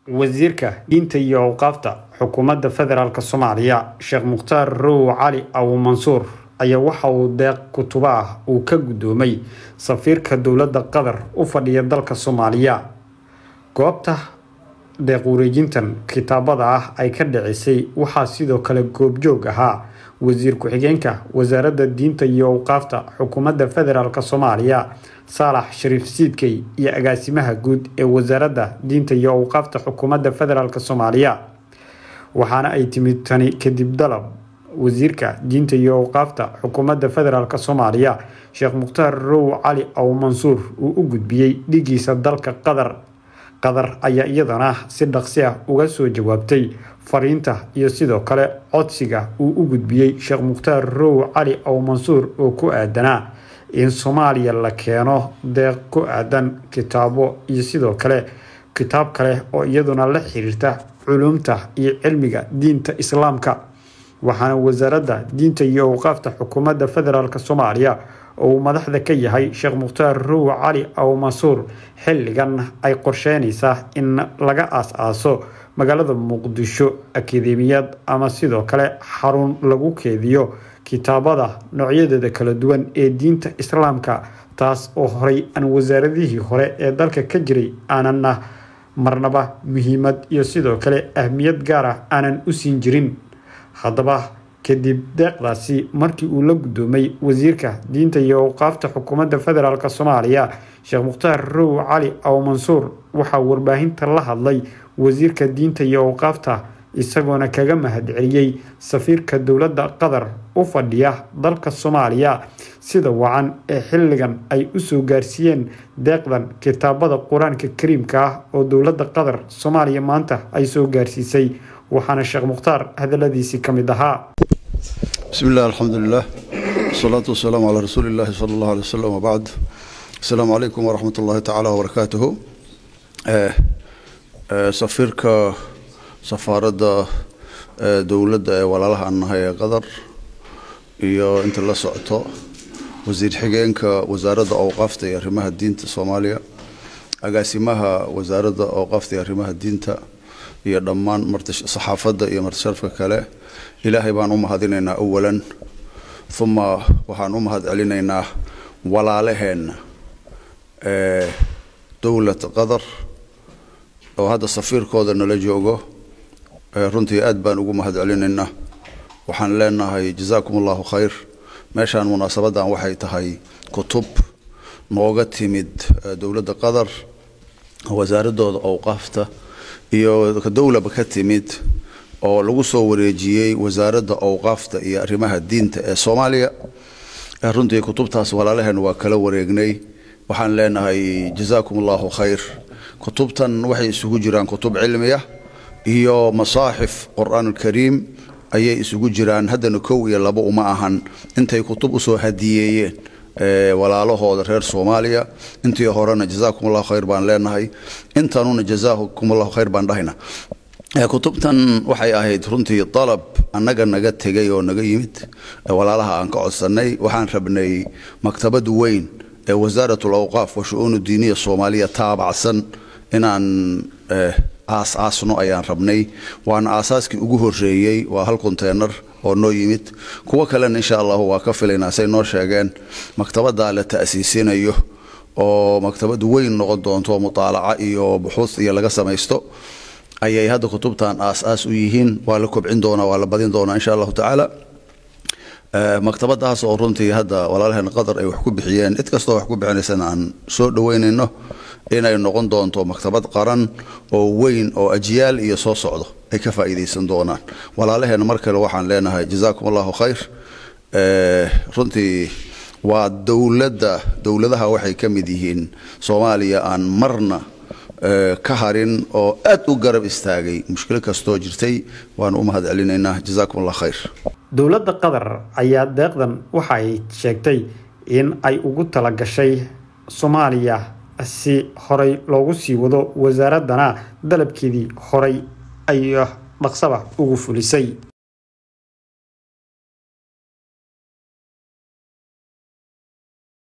wasiirka diinta iyo awqaafta xukuumadda federaalk soomaaliya sheekh mukhtaar row cali abu mansuur ayaa waxa uu deeq kutubo ah uu ka guddoomay safiirka dowladda qatar u fadhiya dalka soomaaliya goobta deeq wareejintan kitaabada ah ay ka dhicisay waxaa sidoo kale goobjoog ahaa wasiir ku-xigeenka wasaaradda diinta iyo awqaafta xukuumadda federaalk soomaaliya saalax shariif siidkey iyo agaasimaha guud ee wasaaradda diinta iyo awqaafta xukuumadda federaalk soomaaliya waxaana ay timid tani kadib dalab wasiirka diinta iyo awqaafta xukuumadda federaalk soomaaliya sheekh mukhtaar row cali aw mansuur uu u gudbiyey dhigiisa dalka qatar qatar ayaa iyadana si dhaqsi ah uga soo jawaabtay fariinta iyo sidoo kale codsiga uu u gudbiyey sheekh mukhtaar row cali aw mansuur oo ku aadanaa in soomaaliya la keeno deeq ku aadan kitaabo iyo sidoo kale kitaab kale oo iyaduna la xiriirta culumta iyo cilmiga diinta islaamka waxaana wasaaradda diinta iyo awqaafta xukuumadda federaalk soomaaliya oo uu madaxda ka yahay sheekh mukhtaar row cali aw mansuur xilligan ay qorsheynaysaa in laga aas-aaso magaalada muqdisho akademiyad ama sidoo kale xarun lagu keediyo kitaabada noocyadeeda kala duwan ee diinta islaamka taas oo horey aan wasaaradihii hore ee dalka ka jiray aanana marnaba muhiimad iyo sidoo kale ahmiyad gaar ah aanan u siin jirin haddaba kadib deeqdaasi markii uu la guddoomay wasiirka diinta iyo awqaafta xukuumadda federaalk soomaaliya sheekh mukhtaar row cali aw mansuur waxaa warbaahinta la hadlay wasiirka diinta iyo awqaafta isagoona kaga mahadceliyey safiirka dowladda qatar u fadhiya dalka soomaaliya sida wacan ee xilligan ay usoo gaarsiiyeen deeqdan kitaabada qur-aanka kariimka ah oo dowladda qatar soomaaliya maanta ay soo gaarsiisay waxaana sheekh mukhtaar hadaladiisii ka mid ahaa bismi illah alxamdulilah wasalaatu wasalaamu calaa rasuuli illahi sala allahu alay wasalam wabacd asalaamu calaykum waraxmat ullahi tacaala wabarakaatuhu safiirka safaaradda dowladda ee walaalaha aan nahay ee qatar iyo inta la socoto wasiir xigeenka wasaaradda awqaafta iyo arrimaha diinta soomaaliya agaasimaha wasaaradda awqaafta iyo arrimaha diinta iyo dhammaan saxaafadda iyo martisharafka kale ilaahay baan u mahadinaynaa awalan uma waxaan u mahad celinaynaa walaalaheenna ee dowlad qatar oo hadda safiirkooda nala joogo runtii aad baan ugu mahad celinaynaa waxaan leenahay jazaakum allahu khayr meeshaan munaasabadan waxay tahay kutub nooga timid dowladda qatar wasaaradooda awqaafta iyo dowlaba ka timid oo lagu soo wareejiyey wasaaradda awqaafta iyo arrimaha diinta ee soomaaliya runtii kutubtaas walaalaheen waa kala wareegnay waxaan leenahay jazaakum allahu khayr kutubtan waxay isugu jiraan kutub cilmiya iyo masaaxif qur-aan alkariim ayay isugu jiraan haddana kow iyo labo uma ahan intay kutub usoo hadiyeeyeen walaalahooda reer soomaaliya intii horena jazaakum allahu khayr baan leenahay intanuna jazaakum allahu khayr baan dhahayna kutubtan waxay ahayd runtii dalab annaga naga tegay oo naga yimid walaalaha aan ka codsanay waxaan rabnay maktabad weyn ee wasaarat alawqaaf wa shu-uunu diiniya soomaaliya taabacsan inaan aas-aasno ayaan rabnay waana aasaaskii ugu horeeyey waa hal konteynar oo noo yimid kuwo kalena insha allahu waa ka filaynaa say noo sheegeen maktabaddaa la ta'siisinayo oo maktabad weyn noqon doonto mutaalaca iyo buxuud iyo laga samaysto ayay hadda kutubtan aas-aas u yihiin waa la kobcin doonaa waa la badin doonaa insha allahu tacaala maktabadaas oo runtii hadda walaalaheen qatar ay wax ku bixiyeen cid kastoo wax ku bixinaysana aan soo dhaweynayno inay noqon doonto maktabad qaran oo weyn oo ajyaal iyo soo socdo ay ka faa'iidaysan doonaan walaalaheen mar kale waxaan leenahay jazaakum allahu khayr runtii waa dowladda dowladaha waxay ka mid yihiin soomaaliya aan marna ka harin oo aad u garab istaagay mushkilo kastoo jirtay waanu u mahad celinaynaa jazaakum allah khayr dowladda qatar ayaa deeqdan waxa ay sheegtay in ay ugu talagashay soomaaliya si horey loogu sii wado wasaaraddana dalabkeedii horay ay dhaqsaba ugu fulisay